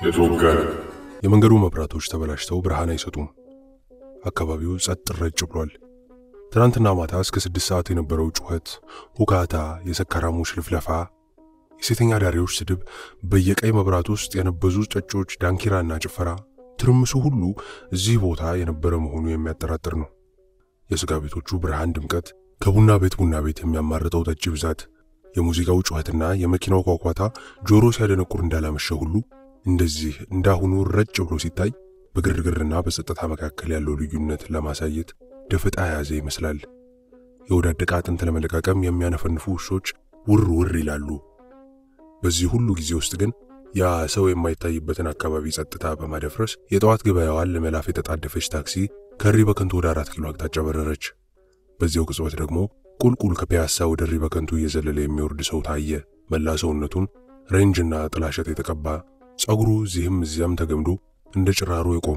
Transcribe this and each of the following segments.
የተወጋን የመንገዱ መብራቶች ተበላሽተው ብርሃን አይሰጡም። አካባቢው ጸጥ ረጭ ብሏል። ትናንትና ማታ እስከ ስድስት ሰዓት የነበረው ጩኸት፣ ሁካታ፣ የሰካራሞች ልፍለፋ፣ የሴተኛ ዳሪዎች ስድብ፣ በየቀይ መብራት ውስጥ የነበዙ ጨጮች ዳንኪራና ጭፈራ፣ ትርምሱ ሁሉ እዚህ ቦታ የነበረ መሆኑ የሚያጠራጥር ነው። የሥጋ ቤቶቹ ብርሃን ድምቀት፣ ከቡና ቤት ቡና ቤት የሚያማርጠው ጠጅ ብዛት፣ የሙዚቃው ጩኸትና የመኪናው ኳኳታ ጆሮ ሲያደነቁር እንዳላመሸ ሁሉ እንደዚህ እንዳሁኑ ረጭ ብሎ ሲታይ በግርግርና በጸጥታ መካከል ያለው ልዩነት ለማሳየት ደፈጣ የያዘ ይመስላል። የወዳደቀ አጥንት ለመለቃቀም የሚያነፈንፉ ውሾች ውር ውር ይላሉ። በዚህ ሁሉ ጊዜ ውስጥ ግን ያ ሰው የማይታይበትን አካባቢ ጸጥታ በማደፍረስ የጠዋት ገበያዋን ለመላፍ የተጣደፈች ታክሲ ከሪ በከንቱ ወደ አራት ኪሎ አቅጣጫ በረረች። በዚያው ቅጽበት ደግሞ ቁልቁል ከፒያሳ ወደ ሪ በከንቱ እየዘለለ የሚወርድ ሰው ታየ። መላ ሰውነቱን ሬንጅና ጥላሸት የተቀባ ጸጉሩ እዚህም እዚያም ተገምዶ እንደ ጭራሮ የቆመ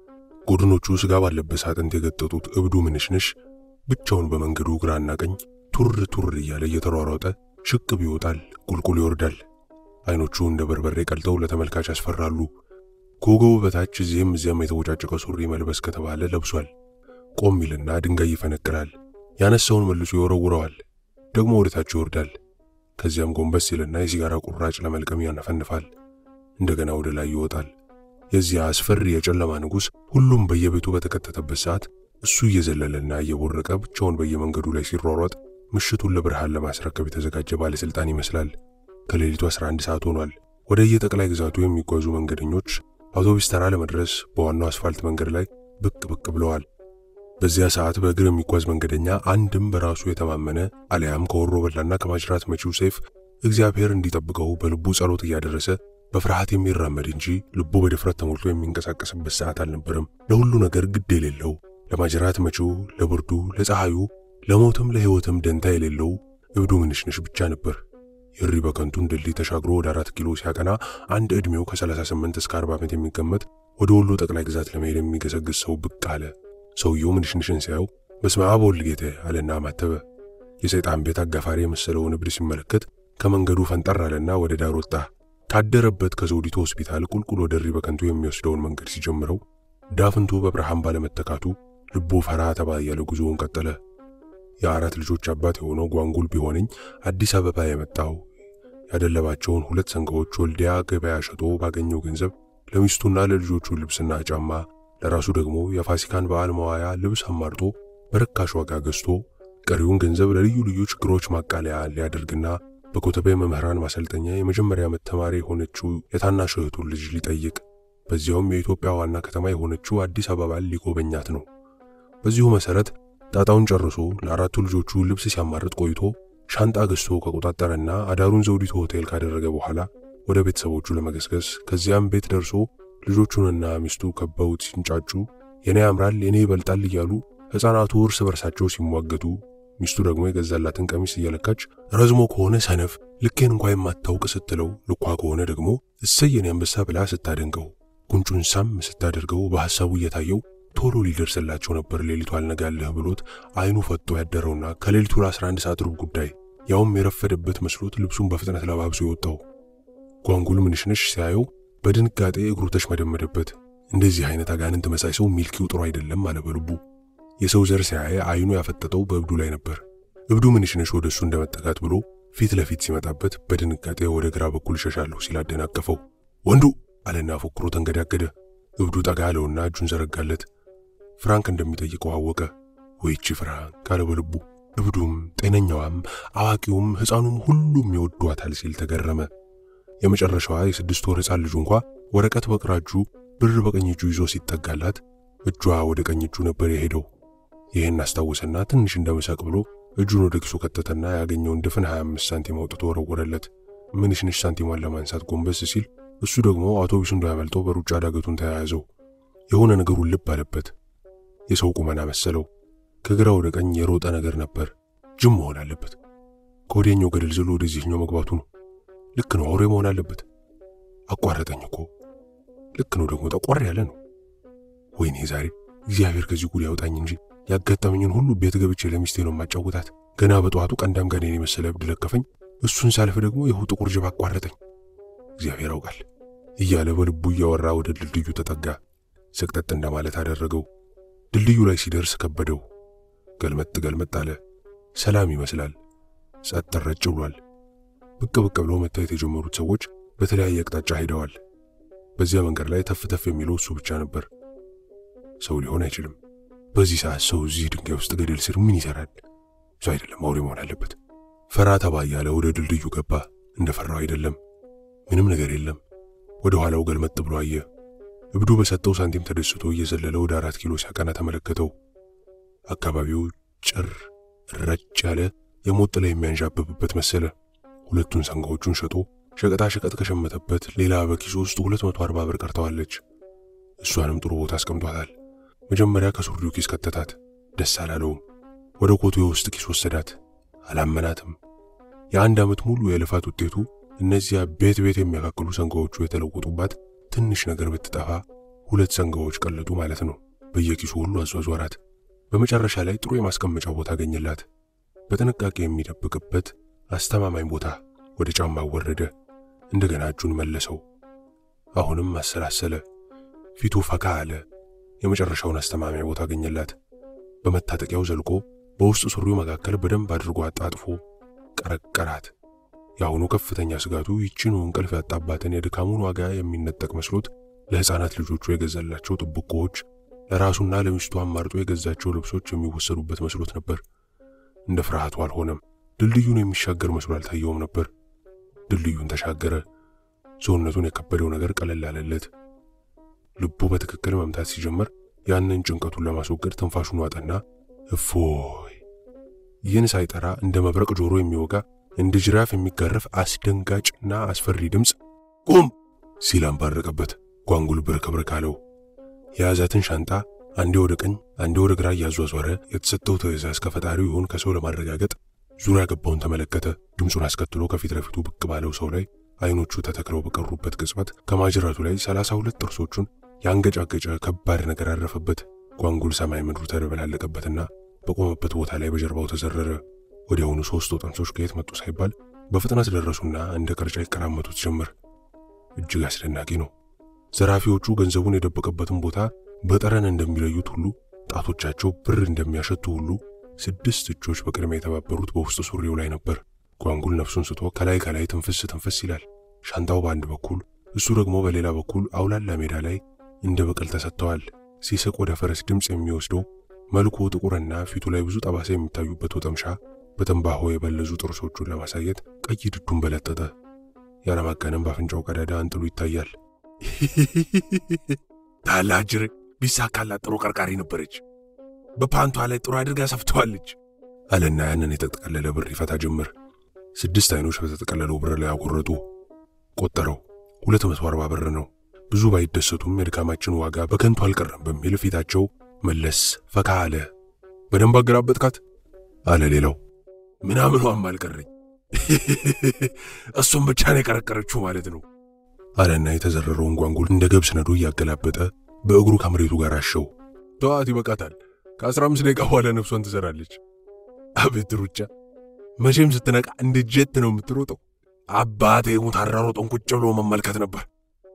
ጎድኖቹ ስጋ ባለበት አጥንት የገጠጡት እብዱ ምንሽንሽ ብቻውን በመንገዱ ግራና ቀኝ ቱር ቱር እያለ እየተሯሯጠ ሽቅብ ይወጣል፣ ቁልቁል ይወርዳል። አይኖቹ እንደ በርበሬ ቀልጠው ለተመልካች ያስፈራሉ። ከወገቡ በታች እዚህም እዚያም የተቦጫጨቀ ሱሪ መልበስ ከተባለ ለብሷል። ቆም ይልና ድንጋይ ይፈነቅላል። ያነሳውን መልሶ ይወረውረዋል። ደግሞ ወደ ታች ይወርዳል። ከዚያም ጎንበስ ይልና የሲጋራ ቁራጭ ለመልቀም ያነፈንፋል። እንደገና ወደ ላይ ይወጣል። የዚያ አስፈሪ የጨለማ ንጉሥ ሁሉም በየቤቱ በተከተተበት ሰዓት እሱ እየዘለለና እየቦረቀ ብቻውን በየመንገዱ ላይ ሲሯሯጥ ምሽቱን ለብርሃን ለማስረከብ የተዘጋጀ ባለሥልጣን ይመስላል። ከሌሊቱ 11 ሰዓት ሆኗል። ወደ የጠቅላይ ግዛቱ የሚጓዙ መንገደኞች አውቶቡስ ተራ ለመድረስ በዋናው አስፋልት መንገድ ላይ ብቅ ብቅ ብለዋል። በዚያ ሰዓት በእግር የሚጓዝ መንገደኛ አንድም በራሱ የተማመነ አሊያም ከወሮ በላና ከማጅራት መቺው ሰይፍ እግዚአብሔር እንዲጠብቀው በልቡ ጸሎት እያደረሰ በፍርሃት የሚራመድ እንጂ ልቡ በድፍረት ተሞልቶ የሚንቀሳቀስበት ሰዓት አልነበረም። ለሁሉ ነገር ግድ የሌለው ለማጅራት መቺው፣ ለብርዱ፣ ለፀሐዩ፣ ለሞትም ለሕይወትም ደንታ የሌለው እብዱ ምንሽንሽ ብቻ ነበር። የሪ በከንቱን ድልድይ ተሻግሮ ወደ አራት ኪሎ ሲያቀና አንድ ዕድሜው ከ38 እስከ 40 ዓመት የሚገመት ወደ ወሎ ጠቅላይ ግዛት ለመሄድ የሚገሰግስ ሰው ብቅ አለ። ሰውየው ምንሽንሽን ሲያየው በስመ አብ ወወልድ ጌቴ አለና ማተበ። የሰይጣን ቤት አጋፋሪ የመሰለውን እብድ ሲመለከት ከመንገዱ ፈንጠር አለና ወደ ዳር ወጣ። ካደረበት ከዘውዲቱ ሆስፒታል ቁልቁል ወደ ሪ በከንቱ የሚወስደውን መንገድ ሲጀምረው ዳፍንቱ በብርሃን ባለመተካቱ ልቡ ፈራ ተባ እያለ ጉዞውን ቀጠለ። የአራት ልጆች አባት የሆነው ጓንጉል ቢሆነኝ አዲስ አበባ የመጣው ያደለባቸውን ሁለት ሰንጋዎች ወልዲያ ገበያ ሸጦ ባገኘው ገንዘብ ለሚስቱና ለልጆቹ ልብስና ጫማ ለራሱ ደግሞ የፋሲካን በዓል መዋያ ልብስ አማርጦ በርካሽ ዋጋ ገዝቶ ቀሪውን ገንዘብ ለልዩ ልዩ ችግሮች ማቃለያ ሊያደርግና በኮተቤ መምህራን ማሰልጠኛ የመጀመሪያ ዓመት ተማሪ የሆነችው የታናሽ እህቱን ልጅ ሊጠይቅ በዚያውም የኢትዮጵያ ዋና ከተማ የሆነችው አዲስ አበባን ሊጎበኛት ነው። በዚሁ መሰረት ጣጣውን ጨርሶ ለአራቱ ልጆቹ ልብስ ሲያማርጥ ቆይቶ ሻንጣ ገዝቶ ከቆጣጠረና አዳሩን ዘውዲቱ ሆቴል ካደረገ በኋላ ወደ ቤተሰቦቹ ለመገስገስ ከዚያም ቤት ደርሶ ልጆቹንና ሚስቱ ከበውት ሲንጫጩ የኔ ያምራል የኔ ይበልጣል እያሉ ሕፃናቱ እርስ በርሳቸው ሲሟገቱ ሚስቱ ደግሞ የገዛላትን ቀሚስ እየለካች ረዝሞ ከሆነ ሰነፍ ልኬን እንኳ የማታውቅ ስትለው ልኳ ከሆነ ደግሞ እሰየን አንበሳ ብላ ስታደንቀው ጉንጩን ሳም ስታደርገው በሐሳቡ እየታየው ቶሎ ሊደርስላቸው ነበር ሌሊቱ አልነጋለህ ብሎት አይኑ ፈጦ ያደረውና ከሌሊቱ ለ11 ሰዓት ሩብ ጉዳይ ያውም የረፈደበት መስሎት ልብሱን በፍጥነት ለባብሶ የወጣው ጓንጉል ምንሽንሽ ሲያየው በድንጋጤ እግሩ ተሽመደመደበት። እንደዚህ አይነት አጋንንት መሳይ ሰው ሚልኪው ጥሩ አይደለም አለ በልቡ። የሰው ዘር ሲያየ አይኑ ያፈጠጠው በእብዱ ላይ ነበር። እብዱ ምንሽንሽ ወደ እሱ እንደመጠጋት ብሎ ፊት ለፊት ሲመጣበት በድንጋጤ ወደ ግራ በኩል ሸሻለሁ ሲል አደናቀፈው። ወንዱ አለና ፎክሮ ተንገዳገደ። እብዱ ጠጋ አለውና እጁን ዘረጋለት። ፍራንክ እንደሚጠይቀው አወቀ። ወይቺ ፍራንክ ካለ በልቡ። እብዱም ጤነኛዋም አዋቂውም ሕፃኑም ሁሉም ይወዷታል ሲል ተገረመ። የመጨረሻዋ የስድስት ወር ሕፃን ልጁ እንኳ ወረቀት በግራ እጁ ብር በቀኝ እጁ ይዞ ሲጠጋላት እጇ ወደ ቀኝ እጁ ነበር የሄደው። ይህን አስታወሰና ትንሽ እንደመሳቅ ብሎ እጁን ወደ ኪሱ ከተተና ያገኘውን ድፍን 25 ሳንቲም አውጥቶ ወረወረለት። ምንሽንሽ ሳንቲሟን ለማንሳት ጎንበስ ሲል እሱ ደግሞ አውቶቡሱ እንዳያመልጠው በሩጫ ዳገቱን ተያያዘው። የሆነ ነገሩን ልብ አለበት። የሰው ቁመና መሰለው። ከግራ ወደ ቀኝ የሮጠ ነገር ነበር። ጅም መሆን አለበት። ከወዲያኛው ገደል ዝሎ ወደዚህኛው መግባቱ ነው። ልክ ነው፣ አውሬ መሆን አለበት። አቋረጠኝ እኮ ልክ ነው፣ ደግሞ ጠቆር ያለ ነው። ወይኔ ዛሬ እግዚአብሔር ከዚህ ጉድ ያውጣኝ እንጂ ያጋጠመኝን ሁሉ ቤት ገብቼ ለሚስቴ ነው የማጫውታት። ገና በጠዋቱ ቀንዳም ጋኔን የመሰለ እብድ ለከፈኝ። እሱን ሳልፍ ደግሞ ይኸው ጥቁር ጅብ አቋረጠኝ። እግዚአብሔር ያውቃል። እያለ በልቡ እያወራ ወደ ድልድዩ ተጠጋ። ሰቅጠጥ እንደማለት አደረገው። ድልድዩ ላይ ሲደርስ ከበደው። ገልመጥ ገልመጥ አለ። ሰላም ይመስላል። ጸጥ ረጭ ብሏል። ብቅ ብቅ ብለው መታየት የጀመሩት ሰዎች በተለያየ አቅጣጫ ሄደዋል። በዚያ መንገድ ላይ ተፍ ተፍ የሚለው እሱ ብቻ ነበር። ሰው ሊሆን አይችልም። በዚህ ሰዓት ሰው እዚህ ድንጋይ ውስጥ ገደል ስር ምን ይሰራል? ሰው አይደለም፣ አውሬ መሆን አለበት። ፈራ ተባ እያለ ወደ ድልድዩ ገባ። እንደፈራው አይደለም፣ ምንም ነገር የለም። ወደ ኋላው ገልመጥ ብሎ አየ። እብዱ በሰጠው ሳንቲም ተደስቶ እየዘለለ ወደ አራት ኪሎ ሲያቀና ተመለከተው። አካባቢው ጭር ረጭ ያለ የሞት ጥላ የሚያንዣብብበት መሰለ። ሁለቱን ሰንጋዎቹን ሸጦ ሸቀጣ ሸቀጥ ከሸመተበት ሌላ በኪሱ ውስጥ 240 ብር ቀርተዋለች። እሷንም ጥሩ ቦታ አስቀምጧታል። መጀመሪያ ከሱሪው ኪስ ከተታት። ደስ አላለውም። ወደ ኮቱ የውስጥ ኪስ ወሰዳት። አላመናትም። የአንድ ዓመት ሙሉ የልፋት ውጤቱ እነዚያ ቤት ቤት የሚያካክሉ ሰንጋዎቹ የተለወጡባት ትንሽ ነገር ብትጠፋ ሁለት ሰንጋዎች ቀለጡ ማለት ነው። በየኪሱ ሁሉ አዟዟራት። በመጨረሻ ላይ ጥሩ የማስቀመጫ ቦታ አገኘላት። በጥንቃቄ የሚደብቅበት አስተማማኝ ቦታ። ወደ ጫማው ወረደ። እንደገና እጁን መለሰው። አሁንም አሰላሰለ። ፊቱ ፈካ አለ። የመጨረሻውን አስተማማኝ ቦታ አገኘላት። በመታጠቂያው ዘልቆ በውስጥ ሱሪው መካከል በደንብ አድርጎ አጣጥፎ ቀረቀራት። የአሁኑ ከፍተኛ ስጋቱ ይችኑ እንቅልፍ ያጣባትን የድካሙን ዋጋ የሚነጠቅ መስሎት ለሕፃናት ልጆቹ የገዛላቸው ጥብቆዎች፣ ለራሱና ለሚስቱ አማርጦ የገዛቸው ልብሶች የሚወሰዱበት መስሎት ነበር። እንደ ፍርሃቱ አልሆነም። ድልድዩን የሚሻገር መስሎ አልታየውም ነበር። ድልድዩን ተሻገረ። ሰውነቱን የከበደው ነገር ቀለል አለለት። ልቡ በትክክል መምታት ሲጀምር ያንን ጭንቀቱን ለማስወገድ ትንፋሹን ዋጠና እፎይ። ይህን ሳይጠራ እንደ መብረቅ ጆሮ የሚወጋ እንደ ጅራፍ የሚጋረፍ አስደንጋጭና አስፈሪ ድምፅ ቁም ሲል አንባረቀበት። ጓንጉል ብርክብርክ አለው። የያዛትን ሻንጣ አንዴ ወደ ቀኝ አንዴ ወደ ግራ እያዟዟረ የተሰጠው ትዕዛዝ ከፈጣሪው ይሁን ከሰው ለማረጋገጥ ዙሪያ ገባውን ተመለከተ። ድምፁን አስከትሎ ከፊት ለፊቱ ብቅ ባለው ሰው ላይ አይኖቹ ተተክለው በቀሩበት ቅጽበት ከማጅራቱ ላይ ሰላሳ ሁለት ጥርሶቹን ያንገጫገጨ ከባድ ነገር አረፈበት። ጓንጉል ሰማይ ምድሩ ተደበላለቀበትና በቆመበት ቦታ ላይ በጀርባው ተዘረረ። ወዲያውኑ ሦስቱ ጠንሶች ከየት መጡ ሳይባል በፍጥነት ደረሱና እንደ ቅርጫ ይቀራመቱት ጀመር። እጅግ አስደናቂ ነው። ዘራፊዎቹ ገንዘቡን የደበቀበትን ቦታ በጠረን እንደሚለዩት ሁሉ ጣቶቻቸው ብር እንደሚያሸቱ ሁሉ ስድስት እጆች በቅድሚያ የተባበሩት በውስጥ ሱሪው ላይ ነበር። ጓንጉል ነፍሱን ስቶ ከላይ ከላይ ትንፍስ ትንፍስ ይላል። ሻንጣው በአንድ በኩል እሱ ደግሞ በሌላ በኩል አውላላ ሜዳ ላይ እንደ በቀል ተሰጥተዋል። ሲስቅ ወደ ፈረስ ድምፅ የሚወስደው መልኩ ጥቁርና ፊቱ ላይ ብዙ ጠባሳ የሚታዩበት ወጠምሻ በትንባሆ የበለዙ ጥርሶቹን ለማሳየት ቀይ ድዱን በለጠጠ። ያለማጋነን በአፍንጫው ቀዳዳ አንጥሉ ይታያል። ታላጅር ቢሳካላት ጥሩ ቀርቃሪ ነበረች። በፓንቷ ላይ ጥሩ አድርጋ ሰፍተዋለች አለና ያንን የተጠቀለለ ብር ይፈታ ጀመር። ስድስት አይኖች በተጠቀለለው ብር ላይ አጎረጡ። ቆጠረው። ሁለት መቶ አርባ ብር ነው። ብዙ ባይደሰቱም የድካማችን ዋጋ በከንቱ አልቀረም በሚል ፊታቸው መለስ ፈካ አለ። በደንብ አገላበጥካት አለ ሌላው። ምናምኗም አልቀረኝ እሱም ብቻ ነው የቀረቀረችው ማለት ነው አለና የተዘረረውን ጓንጉል እንደ ገብስ ነዶ እያገላበጠ በእግሩ ከመሬቱ ጋር አሸው። ተዋት፣ ይበቃታል። ከአስራ አምስት ደቂቃ በኋላ ነፍሷን ትዘራለች። አቤት ሩጫ! መቼም ስትነቃ እንደ ጀት ነው የምትሮጠው። አባቴ ሙት አራሮጦን ቁጭ ብሎ መመልከት ነበር።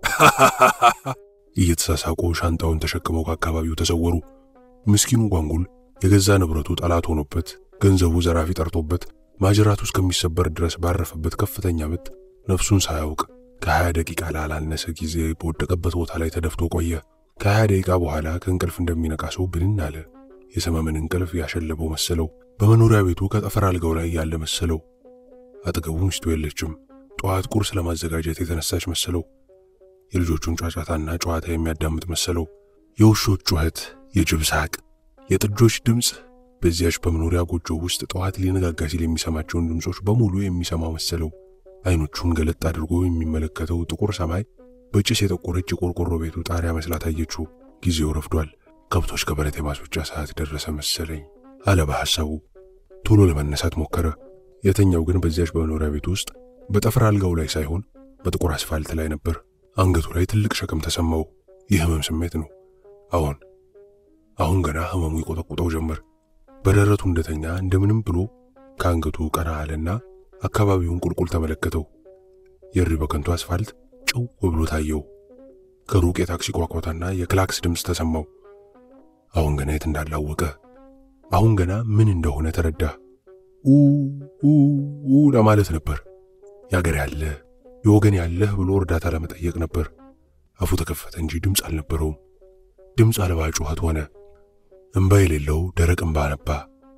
እየተሳሳቁ ሻንጣውን ተሸክመው ከአካባቢው ተሰወሩ። ምስኪኑ ጓንጉል የገዛ ንብረቱ ጠላት ሆኖበት ገንዘቡ ዘራፊ ጠርቶበት ማጅራቱ እስከሚሰበር ድረስ ባረፈበት ከፍተኛ ምት ነፍሱን ሳያውቅ ከሀያ ደቂቃ ላላነሰ ጊዜ በወደቀበት ቦታ ላይ ተደፍቶ ቆየ። ከሀያ ደቂቃ በኋላ ከእንቅልፍ እንደሚነቃ ሰው ብንን አለ። የሰመመን እንቅልፍ ያሸለበው መሰለው። በመኖሪያ ቤቱ ከጠፈር አልጋው ላይ ያለ መሰለው። አጠገቡ ሚስቱ የለችም። ጠዋት ቁርስ ለማዘጋጀት የተነሳች መሰለው። የልጆቹን ጫጫታና ጨዋታ የሚያዳምጥ መሰለው። የውሾች ጩኸት፣ የጅብ ሳቅ፣ የጥጆች ድምፅ በዚያች በመኖሪያ ጎጆ ውስጥ ጠዋት ሊነጋጋ ሲል የሚሰማቸውን ድምፆች በሙሉ የሚሰማው መሰለው። አይኖቹን ገለጥ አድርጎ የሚመለከተው ጥቁር ሰማይ በጭስ የጠቆረች የቆርቆሮ ቤቱ ጣሪያ መስላ ታየችው። ጊዜው ረፍዷል። ከብቶች ከበረት የማስወጫ ሰዓት ደረሰ መሰለኝ አለ በሐሳቡ። ቶሎ ለመነሳት ሞከረ። የተኛው ግን በዚያች በመኖሪያ ቤት ውስጥ በጠፍር አልጋው ላይ ሳይሆን በጥቁር አስፋልት ላይ ነበር። አንገቱ ላይ ትልቅ ሸክም ተሰማው። የህመም ስሜት ነው። አሁን አሁን ገና ህመሙ ይቆጠቁጠው ጀመር። በደረቱ እንደተኛ እንደምንም ብሎ ከአንገቱ ቀና አለና አካባቢውን ቁልቁል ተመለከተው። የሪ በከንቱ አስፋልት ጨው ጨው ብሎ ታየው። ከሩቅ የታክሲ ቋቋታና የክላክስ ድምፅ ተሰማው። አሁን ገና የት እንዳላወቀ አሁን ገና ምን እንደሆነ ተረዳ። ኡ ለማለት ነበር። የአገር ያለ የወገን ያለህ ብሎ እርዳታ ለመጠየቅ ነበር። አፉ ተከፈተ እንጂ ድምፅ አልነበረውም። ድምፅ አልባ ጩኸት ሆነ። እምባ የሌለው ደረቅ እምባ ነባ።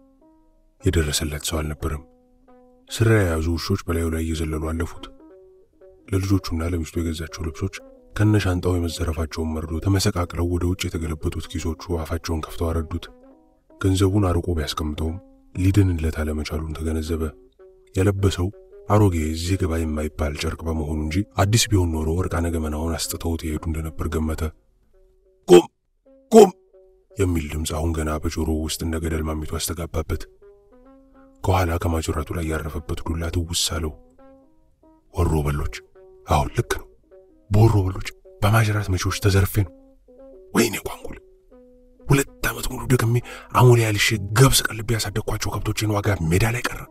የደረሰለት ሰው አልነበረም። ስራ የያዙ ውሾች በላዩ ላይ እየዘለሉ አለፉት። ለልጆቹና ለሚስቱ የገዛቸው ልብሶች ከነሻንጣው የመዘረፋቸውን መርዶ ተመሰቃቅለው ወደ ውጭ የተገለበጡት ኪሶቹ አፋቸውን ከፍተው አረዱት። ገንዘቡን አርቆ ቢያስቀምጠውም ሊድንለት አለመቻሉን ተገነዘበ። የለበሰው አሮጌ እዚህ ግባ የማይባል ጨርቅ በመሆኑ እንጂ አዲስ ቢሆን ኖሮ እርቃነ ገመናውን አስጥተውት የሄዱ እንደነበር ገመተ። ቁም ቁም የሚል ድምፅ አሁን ገና በጆሮ ውስጥ እንደ ገደል ማሚቱ አስተጋባበት። ከኋላ ከማጅራቱ ላይ ያረፈበት ዱላ ትውስ አለው። ወሮ በሎች፣ አሁን ልክ ነው። በወሮ በሎች በማጅራት መቼዎች ተዘርፌ ነው። ወይኔ ጓንጉል! ሁለት ዓመት ሙሉ ደግሜ አሞሌ ያልሽ ገብስ ቀልቤ ያሳደግኳቸው ከብቶቼን ዋጋ ሜዳ ላይ ቀረ።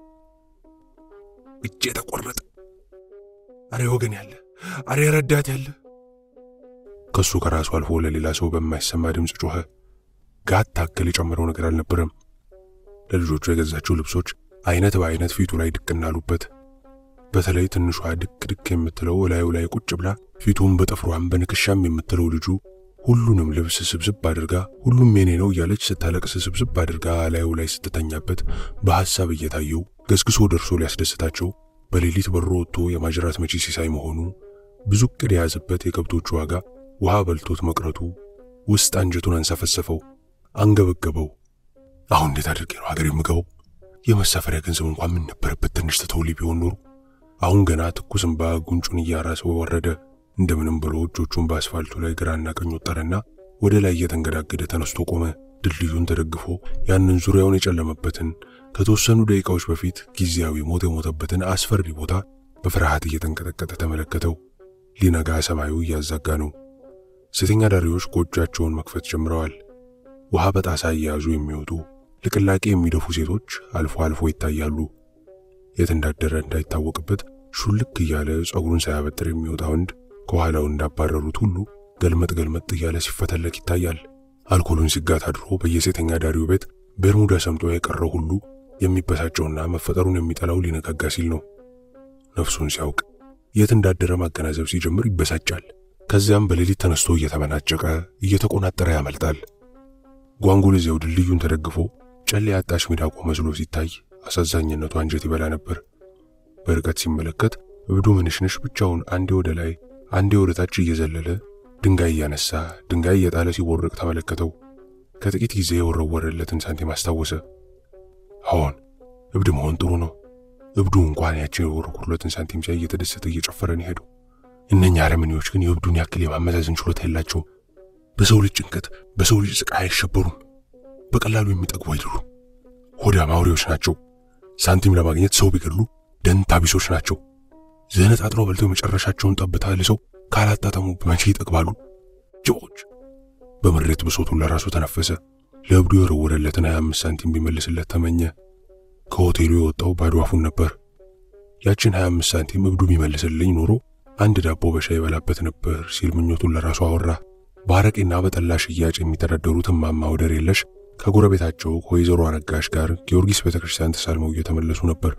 እጄ ተቆረጠ። አሬ ወገን ያለ፣ አሬ ረዳት ያለ። ከሱ ከራሱ አልፎ ለሌላ ሰው በማይሰማ ድምፅ ጮኸ። ጋት ታክል የጨመረው ነገር አልነበረም። ለልጆቹ የገዛቸው ልብሶች አይነት በአይነት ፊቱ ላይ ድቅና አሉበት። በተለይ ትንሿ ድቅ ድቅ የምትለው እላዩ ላይ ቁጭ ብላ ፊቱን በጥፍሯም በንክሻም የምትለው ልጁ ሁሉንም ልብስ ስብስብ አድርጋ ሁሉም የኔ ነው እያለች ስታለቅስ ስብስብ አድርጋ እላዩ ላይ ስትተኛበት በሐሳብ እየታየው ገስግሶ ደርሶ ሊያስደስታቸው በሌሊት በሮ ወጥቶ የማጅራት መቺ ሲሳይ መሆኑ ብዙ ዕቅድ የያዘበት የከብቶቹ ዋጋ ውሃ በልቶት መቅረቱ ውስጥ አንጀቱን አንሰፈሰፈው፣ አንገበገበው። አሁን እንዴት አድርጌ ነው ሀገር የምገባው? የመሳፈሪያ ገንዘብ እንኳን ምን ነበረበት ትንሽ ትተውልኝ ቢሆን ኖሮ። አሁን ገና ትኩስ እንባ ጉንጩን እያራሰው ወረደ። እንደምንም ብሎ እጆቹን በአስፋልቱ ላይ ግራና ቀኝ ወጠረና ወደ ላይ እየተንገዳገደ ተነስቶ ቆመ። ድልድዩን ተደግፎ ያንን ዙሪያውን የጨለመበትን ከተወሰኑ ደቂቃዎች በፊት ጊዜያዊ ሞት የሞተበትን አስፈሪ ቦታ በፍርሃት እየተንቀጠቀጠ ተመለከተው። ሊነጋ ሰማዩ እያዛጋ ነው። ሴተኛ ዳሪዎች ጎጆቻቸውን መክፈት ጀምረዋል። ውሃ በጣሳ እየያዙ የሚወጡ ልቅላቄ የሚደፉ ሴቶች አልፎ አልፎ ይታያሉ። የት እንዳደረ እንዳይታወቅበት ሹልክ እያለ ጸጉሩን ሳያበጥር የሚወጣ ወንድ ከኋላው እንዳባረሩት ሁሉ ገልመጥ ገልመጥ እያለ ሲፈተለክ ይታያል። አልኮሉን ሲጋት አድሮ በየሴተኛ ዳሪው ቤት በርሙዳ ሰምጦ የቀረው ሁሉ የሚበሳጨውና መፈጠሩን የሚጠላው ሊነጋጋ ሲል ነው። ነፍሱን ሲያውቅ የት እንዳደረ ማገናዘብ ሲጀምር ይበሳጫል። ከዚያም በሌሊት ተነስቶ እየተመናጨቀ እየተቆናጠረ ያመልጣል። ጓንጉል እዚያው ድልድዩን ተደግፎ ጨሌ ያጣሽ ሚዳቆ መስሎ ሲታይ አሳዛኝነቱ አንጀት ይበላ ነበር። በርቀት ሲመለከት እብዱ ምንሽንሽ ብቻውን አንዴ ወደ ላይ አንዴ ወደ ታች እየዘለለ ድንጋይ እያነሳ ድንጋይ እየጣለ ሲቦርቅ ተመለከተው። ከጥቂት ጊዜ የወረወረለትን ሳንቲም አስታወሰ። አዎን እብድ መሆን ጥሩ ነው። እብዱ እንኳን ያችን የወረወረለትን ሳንቲም ሲያይ እየተደሰተ እየጨፈረ ነው ሄደው። እነኛ አረመኔዎች ግን የእብዱን ያክል የማመዛዘን ችሎታ የላቸውም። በሰው ልጅ ጭንቀት፣ በሰው ልጅ ስቃይ አይሸበሩም። በቀላሉ የሚጠግቡ አይደሉም። ሆዳም አውሬዎች ናቸው። ሳንቲም ለማግኘት ሰው ቢገድሉ ደንታ ቢሶች ናቸው። ዘነጣጥለው በልተው የመጨረሻቸውን ጠብታ ልሰው ካላጣጠሙ መቼ ይጠግባሉ? ጅቦች። በምሬት ብሶቱን ለራሱ ተነፈሰ። ለእብዱ የወረወረለትን 25 ሳንቲም ቢመልስለት ተመኘ። ከሆቴሉ የወጣው ባዶ አፉን ነበር። ያችን 25 ሳንቲም እብዱ ቢመልስልኝ ኖሮ አንድ ዳቦ በሻይ ይበላበት ነበር ሲል ምኞቱን ለራሱ አወራ። በአረቄና በጠላ ሽያጭ የሚተዳደሩት እማማ ወደር የለሽ ከጎረቤታቸው ከወይዘሮ አረጋሽ ጋር ጊዮርጊስ ቤተክርስቲያን ተሳልመው እየተመለሱ ነበር።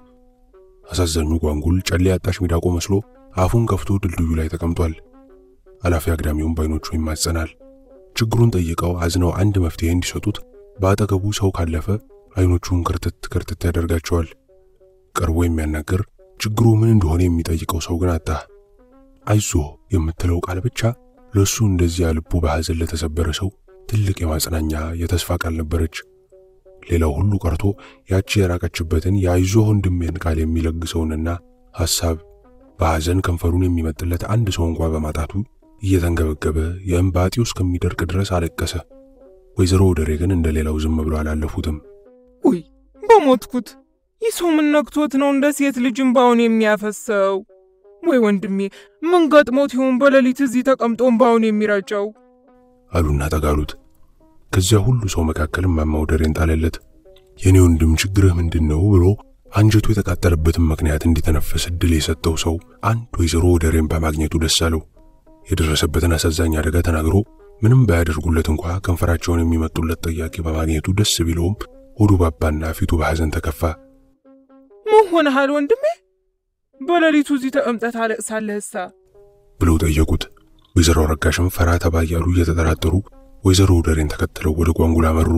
አሳዛኙ ጓንጉል ጨሌ ያጣሽ ሚዳቆ መስሎ አፉን ከፍቶ ድልድዩ ላይ ተቀምጧል። አላፊ አግዳሚውን ባይኖቹ ይማጸናል። ችግሩን ጠይቀው አዝነው አንድ መፍትሄ እንዲሰጡት በአጠገቡ ሰው ካለፈ አይኖቹን ክርትት ክርትት ያደርጋቸዋል። ቀርቦ የሚያናግር ችግሩ ምን እንደሆነ የሚጠይቀው ሰው ግን አጣ። አይዞ የምትለው ቃል ብቻ ለሱ እንደዚያ ልቡ በሐዘን ለተሰበረ ሰው ትልቅ የማጽናኛ የተስፋ ቃል ነበረች። ሌላው ሁሉ ቀርቶ ያቺ የራቀችበትን የአይዞ ወንድሜን ቃል የሚለግሰውንና ሐሳብ በሐዘን ከንፈሩን የሚመጥለት አንድ ሰው እንኳ በማጣቱ እየተንገበገበ የእምባጢው እስከሚደርቅ ድረስ አለቀሰ። ወይዘሮ ወደሬ ግን እንደ ሌላው ዝም ብሎ አላለፉትም። ውይ በሞትኩት! ይህ ሰው ምን ነክቶት ነው እንደ ሴት ልጅ እምባውን የሚያፈሰው? ወይ ወንድሜ ምን ገጥሞት ይሆን በሌሊት እዚህ ተቀምጦ እምባውን የሚረጨው? አሉና ጠጋሉት። ከዚያ ሁሉ ሰው መካከል እማማ ወደሬን ጣለለት። የኔ ወንድም ችግርህ ምንድን ነው ብሎ አንጀቱ የተቃጠለበትን ምክንያት እንዲተነፈስ እድል የሰጠው ሰው አንድ ወይዘሮ ወደሬን በማግኘቱ ደስ አለው። የደረሰበትን አሳዛኝ አደጋ ተናግሮ ምንም ባያደርጉለት እንኳ ከንፈራቸውን የሚመጡለት ጥያቄ በማግኘቱ ደስ ቢለውም ሆዱ ባባና ፊቱ በሐዘን ተከፋ። ምን ሆነሃል ወንድሜ? በሌሊቱ እዚህ ተቀምጠህ ታለቅሳለህሳ? ብለው ጠየቁት። ወይዘሮ ረጋሽም ፈራ ተባ እያሉ እየተጠራጠሩ ወይዘሮ ደሬን ተከትለው ወደ ጓንጉላ አመሩ።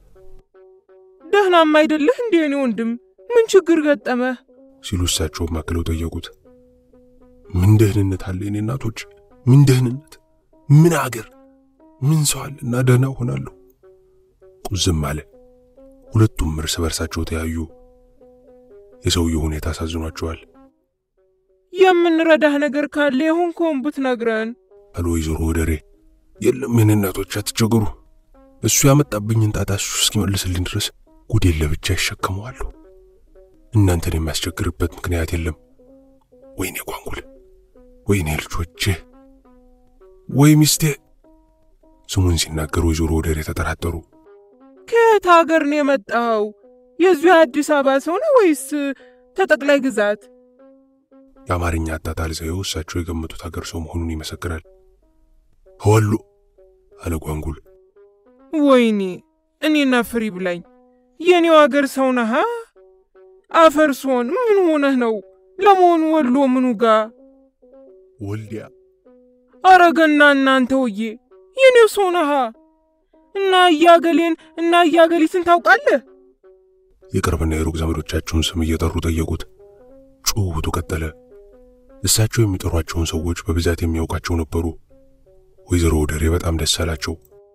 ደህናም አይደለህ እንዴ እኔ ወንድም? ምን ችግር ገጠመህ? ሲሉ እሳቸውም አክለው ጠየቁት። ምን ደህንነት አለ የኔ እናቶች? ምን ደህንነት? ምን አገር? ምን ሰው አለና ደህና ሆናለሁ? ቁዝም አለ። ሁለቱም እርስ በርሳቸው ተያዩ። የሰውየው ሁኔታ አሳዝኗቸዋል። የምንረዳህ ነገር ካለ የሆንከውን ብትነግረን አሉ ወይዘሮ ወደሬ። የለም የኔ እናቶች አትቸገሩ። እሱ ያመጣብኝን ጣጣ እሱ እስኪመልስልኝ ድረስ ጉዴን ለብቻ ይሸከመዋለሁ። እናንተን የሚያስቸግርበት ምክንያት የለም። ወይኔ ጓንጉል፣ ወይኔ ልጆቼ፣ ወይ ሚስቴ። ስሙን ሲናገሩ ወይዘሮ ወደሬ ተጠራጠሩ። ከየት ሀገር ነው የመጣው? የዚሁ የአዲስ አበባ ሰው ነው ወይስ ተጠቅላይ ግዛት? የአማርኛ አጣጣል ዘዬው እሳቸው የገመቱት ሀገር ሰው መሆኑን ይመሰክራል። ወሎ አለ ጓንጉል። ወይኔ እኔና ፍሪ ብላኝ የኔው አገር ሰው ነሃ? አፈርሶን ምን ሆነህ ነው? ለመሆኑ ወሎ ምኑ ጋ? ወልዲያ አረገና እናንተ ውዬ የኔው ሰው ነሃ? እና እያገሌን እና እያገሊትን ታውቃለህ? የቅርብና የሩቅ ዘመዶቻቸውን ስም እየጠሩ ጠየቁት። ጭውውቱ ቀጠለ። እሳቸው የሚጠሯቸውን ሰዎች በብዛት የሚያውቃቸው ነበሩ። ወይዘሮ ወደሬ በጣም ደስ አላቸው።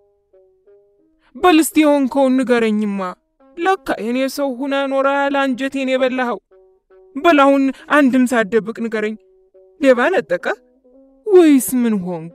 በልስቲ የሆንከውን ንገረኝማ። ለካ የኔ ሰው ሁነ ኖረሃል፣ አንጀቴን የበላኸው። በላሁን አንድም ሳትደብቅ ንገረኝ። ሌባ ነጠቀ ወይስ ምን ሆንክ?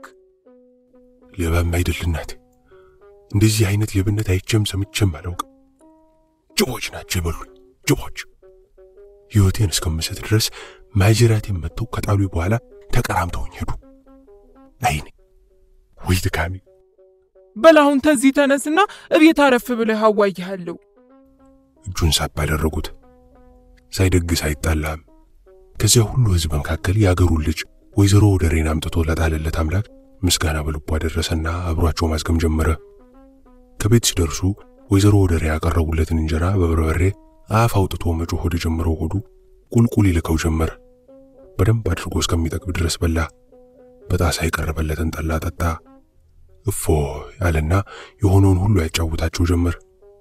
ሌባም አይደል እናቴ። እንደዚህ አይነት ሌብነት አይቼም ሰምቼም አላውቅም። ጅቦች ናቸው የበሉኝ፣ ጅቦች። ሕይወቴን እስከምሰጥ ድረስ ማጅራቴን መጥተው ከጣሉ በኋላ ተቀራምተውኝ ሄዱ። አይኔ ወይ ድካሜ! በላሁን ተዚህ ተነስና እቤት አረፍ ብለህ አዋይሃለሁ። እጁን ሳብ አደረጉት። ሳይደግስ አይጣላም። ከዚያ ሁሉ ሕዝብ መካከል የአገሩን ልጅ ወይዘሮ ወደሬን አምጥቶ ለጣለለት አምላክ ምስጋና በልቡ አደረሰና አብሯቸው ማዝገም ጀመረ። ከቤት ሲደርሱ ወይዘሮ ወደሬ ያቀረቡለትን እንጀራ በበርበሬ አፍ አውጥቶ መጮህ ወደ ጀመረው ሆዱ ቁልቁል ይልከው ጀመር። በደንብ አድርጎ እስከሚጠግብ ድረስ በላ። በጣሳ የቀረበለትን ጠላ ጠጣ። እፎ ያለና የሆነውን ሁሉ ያጫውታቸው ጀመር።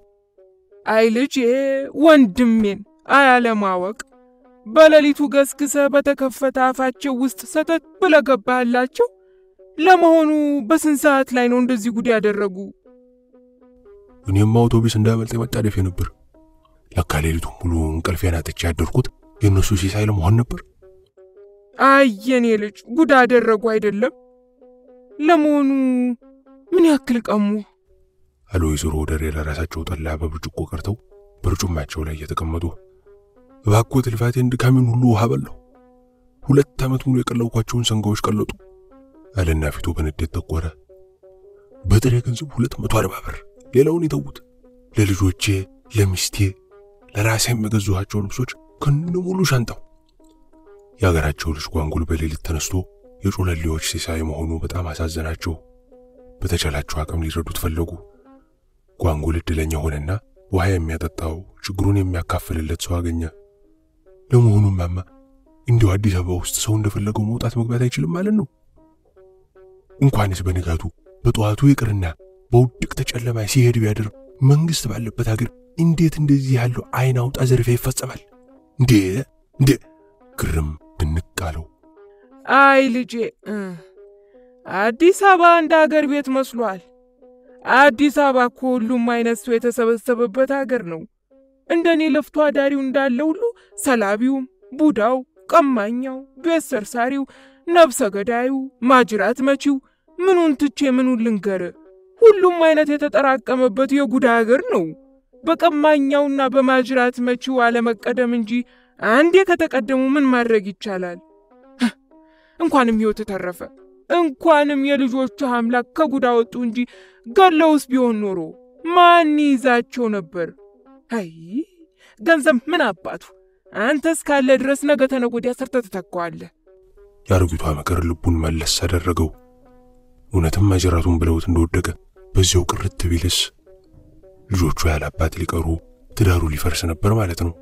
አይ ልጄ ወንድሜን አያለማወቅ በሌሊቱ ገስግሰ በተከፈተ አፋቸው ውስጥ ሰተት ብለህ ገባህላቸው። ለመሆኑ በስንት ሰዓት ላይ ነው እንደዚህ ጉድ ያደረጉ? እኔም አውቶቡስ እንዳመልጥ መጣደፌ ነበር። ለካ ሌሊቱን ሙሉ እንቅልፌን አጥቼ ያደርኩት የእነሱ ሲሳይ ለመሆን ነበር። አይ የኔ ልጅ ጉድ አደረጉ አይደለም። ለመሆኑ ምን ያክል ቀሙ? አሉ ወይዘሮ ወደሬ ለራሳቸው ጠላ በብርጭቆ ቀርተው በርጩማቸው ላይ እየተቀመጡ። እባክዎት ልፋቴን ድካሜን ሁሉ ውሃ በላሁ። ሁለት ዓመት ሙሉ የቀለብኳቸውን ሰንጋዎች ቀለጡ አለና ፊቱ በንዴት ጠቆረ። በጥሬ ገንዘብ ሁለት መቶ አርባ ብር ሌላውን ይተዉት። ለልጆቼ፣ ለሚስቴ፣ ለራሴ የገዛኋቸው ልብሶች ከነ ሙሉ ሻንጣው። የአገራቸው ልጅ ጓንጉል በሌሊት ተነስቶ የጮለሌዎች ሲሳይ መሆኑ በጣም አሳዘናቸው። በተቻላቸው አቅም ሊረዱት ፈለጉ። ጓንጉል እድለኛ ሆነና ውሃ የሚያጠጣው ችግሩን የሚያካፍልለት ሰው አገኘ። ለመሆኑ ማማ እንዲሁ አዲስ አበባ ውስጥ ሰው እንደፈለገው መውጣት መግባት አይችልም ማለት ነው? እንኳንስ በንጋቱ በጠዋቱ ይቅርና በውድቅት ጨለማ ሲሄድ ቢያድር መንግስት ባለበት ሀገር እንዴት እንደዚህ ያለው አይን አውጣ ዘርፊያ ይፈጸማል? እንዴ እንዴ! ግርም ድንቅ አለው። አይ ልጄ አዲስ አበባ እንደ አገር ቤት መስሏል። አዲስ አበባ እኮ ሁሉም አይነት ሰው የተሰበሰበበት አገር ነው። እንደኔ ለፍቶ አዳሪው እንዳለ ሁሉ ሰላቢውም፣ ቡዳው፣ ቀማኛው፣ ቤት ሰርሳሪው፣ ነብሰ ገዳዩ፣ ማጅራት መቺው ምኑን ትቼ ምኑን ልንገር? ሁሉም አይነት የተጠራቀመበት የጉዳ አገር ነው። በቀማኛውና በማጅራት መቺው አለመቀደም እንጂ አንዴ ከተቀደሙ ምን ማድረግ ይቻላል? እንኳንም ሕይወት ተረፈ። እንኳንም የልጆቹ አምላክ ከጉዳ ወጡ እንጂ ገለውስ ቢሆን ኖሮ ማን ይዛቸው ነበር? አይ ገንዘብ ምን አባቱ አንተ እስካለ ድረስ ነገ ተነገ ወዲያ ሰርተህ ትተካዋለህ። የአሮጊቷ ምክር ልቡን መለስ አደረገው። እውነትም ማጀራቱን ብለውት እንደወደቀ በዚያው ቅርት ቢልስ ልጆቹ ያለ አባት ሊቀሩ ትዳሩ ሊፈርስ ነበር ማለት ነው።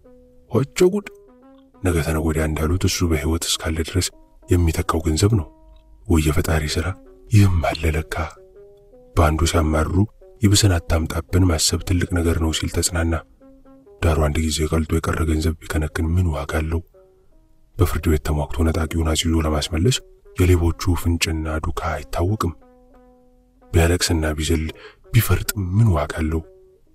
ወጮ ጉድ! ነገ ተነገ ወዲያ እንዳሉት እሱ በሕይወት እስካለ ድረስ የሚተካው ገንዘብ ነው ወይ የፈጣሪ ሥራ! ይህም አለ ለካ። በአንዱ ሲያማርሩ ይብስን አታምጣብን ማሰብ ትልቅ ነገር ነው ሲል ተጽናና። ዳሩ አንድ ጊዜ ቀልጦ የቀረ ገንዘብ ቢከነክን ምን ዋጋ አለው? በፍርድ ቤት ተሟግቶ ነጣቂውን አስይዞ ለማስመለስ የሌቦቹ ፍንጭና ዱካ አይታወቅም። ቢያለቅስና ቢዝል ቢፈርጥ ምን ዋጋ አለው?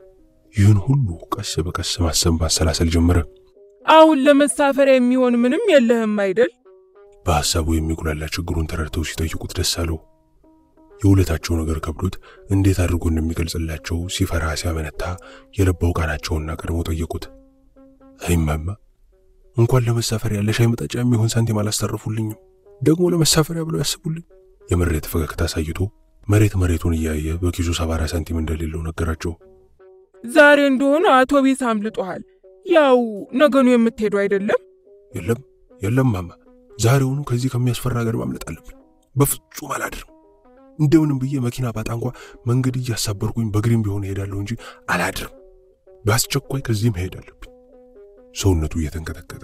ይህን ሁሉ ቀስ በቀስ ማሰብ ማሰላሰል ጀመረ። አሁን ለመሳፈሪያ የሚሆን ምንም የለህም አይደል? በሐሳቡ የሚጉላላ ችግሩን ተረድተው ሲጠይቁት ደስ አለው። የውለታቸው ነገር ከብዶት እንዴት አድርጎ እንደሚገልጽላቸው ሲፈራ ሲያመነታ የለባው ቃናቸውና ቀድሞ ጠየቁት። አይማማ እንኳን ለመሳፈሪያ ለሻይ መጠጫ የሚሆን ሳንቲም አላስተረፉልኝም፣ ደግሞ ለመሳፈሪያ ብለው ያስቡልኝ። የምሬት ፈገግታ አሳይቶ መሬት መሬቱን እያየ በኪሱ ሰባራ ሳንቲም እንደሌለው ነገራቸው። ዛሬ እንደሆነ አውቶቢስ አምልጦሃል። ያው ነገኑ የምትሄዱ አይደለም? የለም የለም ማማ፣ ዛሬውኑ ከዚህ ከሚያስፈራ ሀገር ማምለጥ አለብኝ። በፍጹም አላድርም። እንደምንም ብዬ መኪና ባጣ እንኳ መንገድ እያሳበርኩኝ በግሪም ቢሆን እሄዳለሁ እንጂ አላድርም። በአስቸኳይ ከዚህ መሄድ አለብኝ። ሰውነቱ እየተንቀጠቀጠ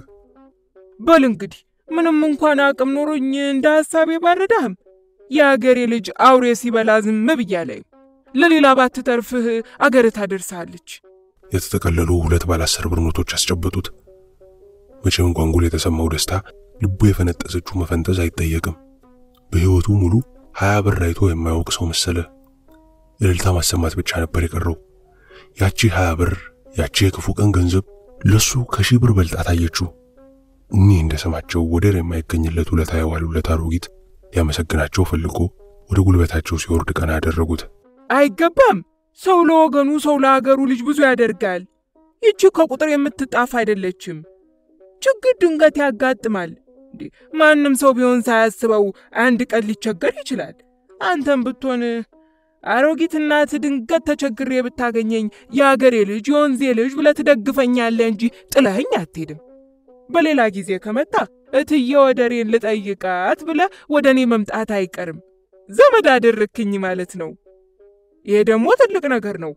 በል እንግዲህ ምንም እንኳን አቅም ኖሮኝ እንደ ሐሳቤ ባረዳህም የአገሬ ልጅ አውሬ ሲበላ ዝም ብያለሁ። ለሌላ ባትተርፍህ አገር ታደርሳለች። የተጠቀለሉ ሁለት ባለ አስር ብር ኖቶች አስጨበጡት። መቼም ጓንጉል የተሰማው ደስታ ልቡ የፈነጠሰችው መፈንጠዝ አይጠየቅም። በሕይወቱ ሙሉ ሀያ ብር አይቶ የማያውቅ ሰው መሰለ። እልልታ ማሰማት ብቻ ነበር የቀረው። ያቺ ሀያ ብር ያቺ የክፉ ቀን ገንዘብ ለሱ ከሺህ ብር በልጣ ታየችው። እኒህ እንደ ስማቸው ወደር የማይገኝለት ውለታ የዋሉለት አሮጊት ሊያመሰግናቸው ፈልጎ ወደ ጉልበታቸው ሲወርድ ቀና ያደረጉት። አይገባም። ሰው ለወገኑ ሰው ለአገሩ ልጅ ብዙ ያደርጋል። ይቺ ከቁጥር የምትጣፍ አይደለችም። ችግር ድንገት ያጋጥማል። ማንም ሰው ቢሆን ሳያስበው አንድ ቀን ሊቸገር ይችላል። አንተም ብትሆን አሮጊት እናት ድንገት ተቸግሬ ብታገኘኝ የአገሬ ልጅ የወንዜ ልጅ ብለህ ትደግፈኛለህ እንጂ ጥለኸኝ አትሄድም። በሌላ ጊዜ ከመጣ እትዬ ወደሬን ልጠይቃት ብለህ ወደ እኔ መምጣት አይቀርም። ዘመድ አደረክኝ ማለት ነው። ይሄ ደግሞ ትልቅ ነገር ነው።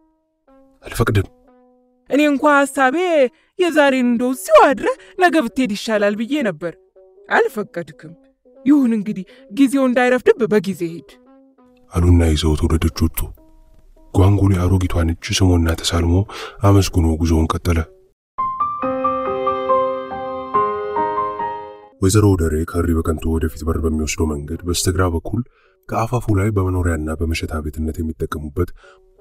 አልፈቅድም። እኔ እንኳ ሐሳቤ የዛሬን እንደው እዚሁ አድረህ ነገ ብትሄድ ይሻላል ብዬ ነበር። አልፈቀድክም። ይሁን እንግዲህ ጊዜው እንዳይረፍድብ በጊዜ ሂድ አሉና ይዘውት ወደ ደጅ ወጡ። ጓንጉሊ አሮጊቷን እጅ ስሞና ተሳልሞ አመስግኖ ጉዞውን ቀጠለ። ወይዘሮ ወደሬ ከሪ በቀንቶ ወደፊት በር በሚወስደው መንገድ በስተግራ በኩል ከአፋፉ ላይ በመኖሪያና በመሸታ ቤትነት የሚጠቀሙበት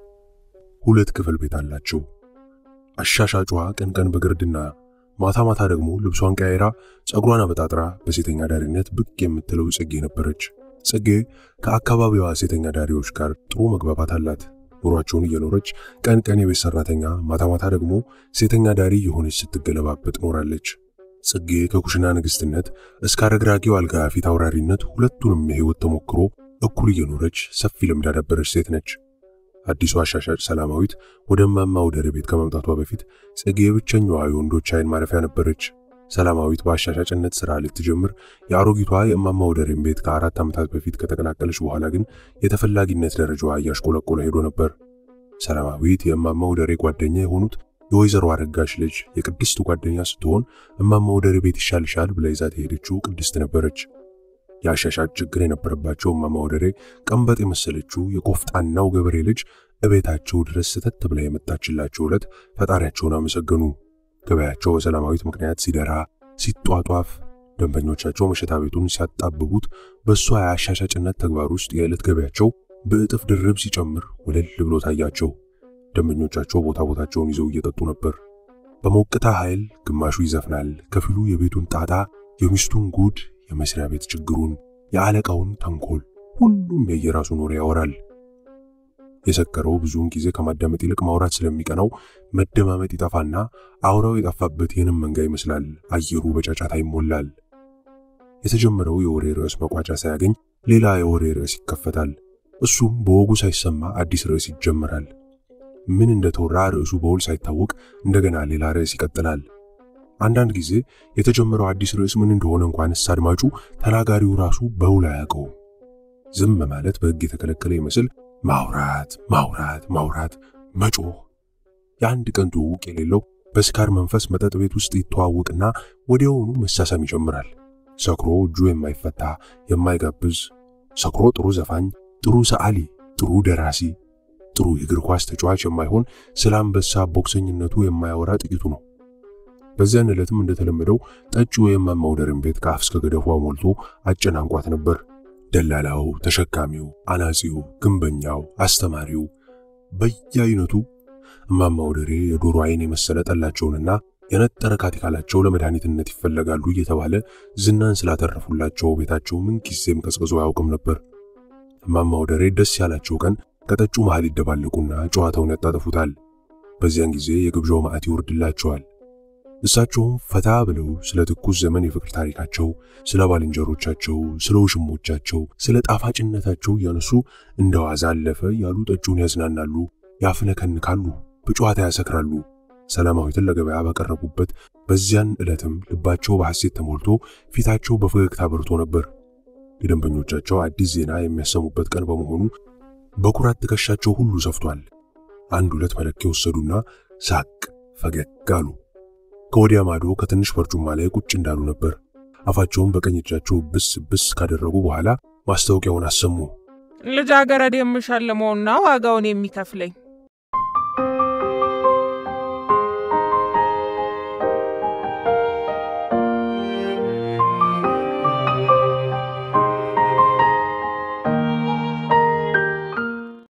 ሁለት ክፍል ቤት አላቸው። አሻሻጯ ቀን ቀን በግርድና ማታ ማታ ደግሞ ልብሷን ቀያይራ ጸጉሯን አበጣጥራ በሴተኛ ዳሪነት ብቅ የምትለው ጽጌ ነበረች። ጽጌ ከአካባቢዋ ሴተኛ ዳሪዎች ጋር ጥሩ መግባባት አላት። ኑሯቸውን እየኖረች ቀን ቀን የቤት ሰራተኛ፣ ማታ ማታ ደግሞ ሴተኛ ዳሪ የሆነች ስትገለባበጥ ኖራለች። ጽጌ ከኩሽና ንግስትነት እስከ አረግራጊው አልጋ ፊት አውራሪነት ሁለቱንም የህይወት ተሞክሮ እኩል እየኖረች ሰፊ ልምድ ያዳበረች ሴት ነች። አዲሷ አሻሻጭ ሰላማዊት ወደ እማማ ወደሬ ቤት ከመምጣቷ በፊት ጽጌ ብቸኛዋ የወንዶች አይን ማረፊያ ነበረች። ሰላማዊት በአሻሻጭነት ሥራ ልትጀምር የአሮጊቷ የእማማ ወደሬን ቤት ከአራት ዓመታት በፊት ከተቀላቀለች በኋላ ግን የተፈላጊነት ደረጃዋ እያሽቆለቆለ ሄዶ ነበር። ሰላማዊት የእማማ ወደሬ ጓደኛ የሆኑት የወይዘሮ አረጋሽ ልጅ የቅድስት ጓደኛ ስትሆን እማማ ወደሬ ቤት ይሻልሻል ብላ ይዛት የሄደችው ቅድስት ነበረች። የአሻሻጭ ችግር የነበረባቸው እማማ ወደሬ ቀንበጥ የመሰለችው የቆፍጣናው ገበሬ ልጅ እቤታቸው ድረስ ስተት ብላ የመጣችላቸው ዕለት ፈጣሪያቸውን አመሰገኑ። ገበያቸው በሰላማዊት ምክንያት ሲደራ ሲጧጧፍ፣ ደንበኞቻቸው መሸታ ቤቱን ሲያጣብቡት፣ በእሷ የአሻሻጭነት ተግባር ውስጥ የዕለት ገበያቸው በእጥፍ ድርብ ሲጨምር ወለል ብሎ ታያቸው። ደንበኞቻቸው ቦታ ቦታቸውን ይዘው እየጠጡ ነበር። በሞቅታ ኃይል ግማሹ ይዘፍናል፣ ከፊሉ የቤቱን ጣጣ፣ የሚስቱን ጉድ፣ የመስሪያ ቤት ችግሩን፣ የአለቃውን ተንኮል፣ ሁሉም የየራሱን ወሬ ያወራል። የሰከረው ብዙውን ጊዜ ከማዳመጥ ይልቅ ማውራት ስለሚቀናው መደማመጥ ይጠፋና አውራው የጠፋበት ይህንም መንጋ ይመስላል። አየሩ በጫጫታ ይሞላል። የተጀመረው የወሬ ርዕስ መቋጫ ሳያገኝ ሌላ የወሬ ርዕስ ይከፈታል። እሱም በወጉ ሳይሰማ አዲስ ርዕስ ይጀመራል። ምን እንደተወራ ርዕሱ በውል ሳይታወቅ እንደገና ሌላ ርዕስ ይቀጥላል። አንዳንድ ጊዜ የተጀመረው አዲስ ርዕስ ምን እንደሆነ እንኳንስ አድማጩ ተናጋሪው ራሱ በውል አያውቀውም። ዝም ማለት በሕግ የተከለከለ ይመስል ማውራት ማውራት ማውራት መጮህ የአንድ ቀን ትውውቅ የሌለው በስካር መንፈስ መጠጥ ቤት ውስጥ ይተዋወቅና ወዲያውኑ መሳሳም ይጀምራል። ሰክሮ እጁ የማይፈታ የማይጋብዝ፣ ሰክሮ ጥሩ ዘፋኝ፣ ጥሩ ሰዓሊ፣ ጥሩ ደራሲ፣ ጥሩ የእግር ኳስ ተጫዋች የማይሆን ስለ አንበሳ ቦክሰኝነቱ የማያወራ ጥቂቱ ነው። በዚያን ዕለትም እንደተለመደው ጠጪው የእማማ ወደርን ቤት ከአፍ እስከ ገደፏ ሞልቶ አጨናንቋት ነበር። ደላላው፣ ተሸካሚው፣ አናጺው፣ ግንበኛው፣ አስተማሪው በየአይነቱ እማማ ወደሬ የዶሮ አይን የመሰለ ጠላቸውንና የነጠረ ካቲካላቸው ለመድኃኒትነት ይፈለጋሉ እየተባለ ዝናን ስላተረፉላቸው ቤታቸው ምን ጊዜም ቀዝቅዞ አያውቅም ነበር። እማማ ወደሬ ደስ ያላቸው ቀን ከጠጩ መሃል ይደባለቁና ጨዋታውን ያጣጥፉታል። በዚያን ጊዜ የግብዣው ማዕት ይወርድላቸዋል። እሳቸውም ፈታ ብለው ስለ ትኩስ ዘመን የፍቅር ታሪካቸው፣ ስለ ባልንጀሮቻቸው፣ ስለ ውሽሞቻቸው፣ ስለ ጣፋጭነታቸው እያነሱ እንደ ዋዛ አለፈ ያሉ ጠጩን ያዝናናሉ፣ ያፍነከንካሉ፣ በጨዋታ ያሰክራሉ። ሰላማዊትን ለገበያ ባቀረቡበት በዚያን ዕለትም ልባቸው በሐሴት ተሞልቶ ፊታቸው በፈገግታ በርቶ ነበር። የደንበኞቻቸው አዲስ ዜና የሚያሰሙበት ቀን በመሆኑ በኩራት ትከሻቸው ሁሉ ሰፍቷል። አንድ ሁለት መለኪያ ወሰዱና ሳቅ ፈገግ አሉ። ከወዲያ ማዶ ከትንሽ በርጩማ ላይ ቁጭ እንዳሉ ነበር። አፋቸውን በቀኝ እጃቸው ብስ ብስ ካደረጉ በኋላ ማስታወቂያውን አሰሙ። ልጃገረድ የምሸልመውና ዋጋውን የሚከፍለኝ